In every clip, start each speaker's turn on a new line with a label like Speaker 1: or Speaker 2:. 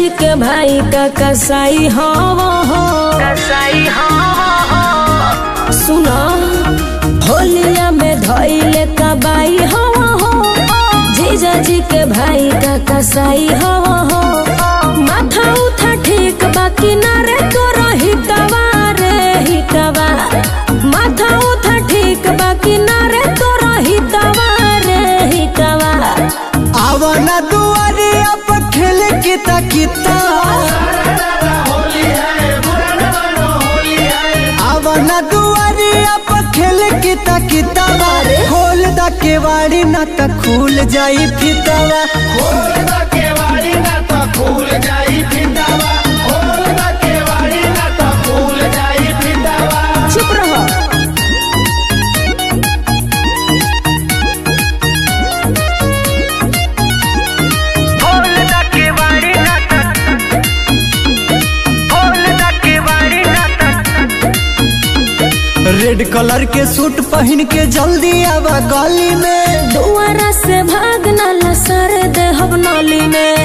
Speaker 1: जी के भाई का कसाई हवा हो कसाई हवा हो सुनो होलिया में धइले कबाई हवा हो जीजा जी के भाई का कसाई हवा हो माथा उठा ठीक बाकी ना रे तो हितवा रे हितवा माथा उठा ठीक बाकी ना रे तो हितवा रे हितवा
Speaker 2: आवाना दुआरे अब खेल किता किता आवाना दुआरे अब खेल किता किता खोल दा केवाड़ी ना त खुल जाई फितावा
Speaker 1: चुप रहो
Speaker 2: रेड कलर के सूट पहन के जल्दी आवा गली में
Speaker 1: दुआरा से भागना लसर दे हम नली में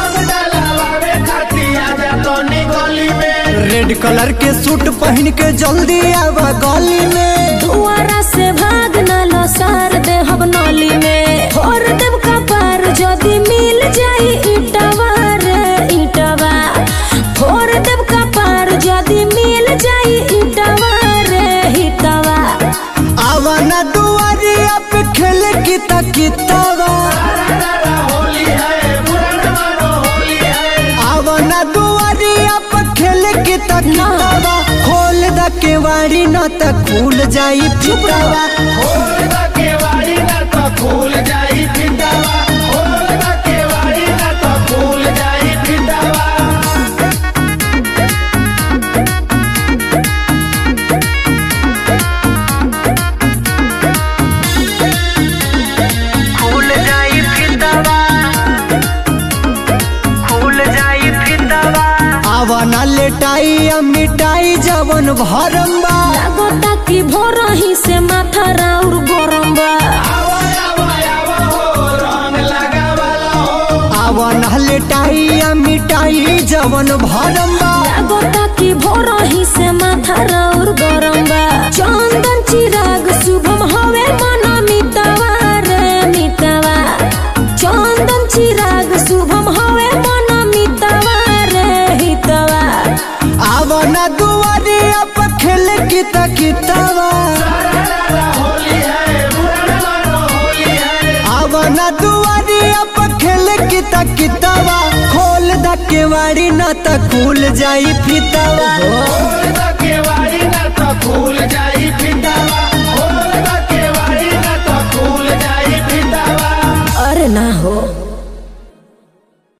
Speaker 2: रेड कलर के सूट पहन के जल्दी आवा गली में
Speaker 1: दुआरा से भागना लसर दे हम नली में फोर देव का पार जदी मिल जाई इटवा रे इटवा फोर देव का पार जदी मिल जाई इटवा रे हितवा
Speaker 2: आवाना दुआरे अब खेल किता कितावा आवाना दुआरे अब खेल किता कितावा खोल दा केवाड़ी न त खुल जाई फितावा खुल जाई फितावा खुल जाई फितावा आवाना लेटाई आ मिटाई जवन भरम्बा
Speaker 1: लागता कि भोरही से माथा राउर गरम बा
Speaker 2: आवाना लेटाई आ मिटाई जवन भरम्बा
Speaker 1: लागता कि भोरही से माथा राउर गरम बा चंदन चिराग शुभम हवे मन मितवा रे मितवा चंदन चिराग शुभम हवे मन मितवा रे हितवा
Speaker 2: आवाना दुआरे अब खेल किता कितावा आवाना दुआरे अब खेल किता कितावा खोल दा केवाड़ी न त खुल जाई फितावा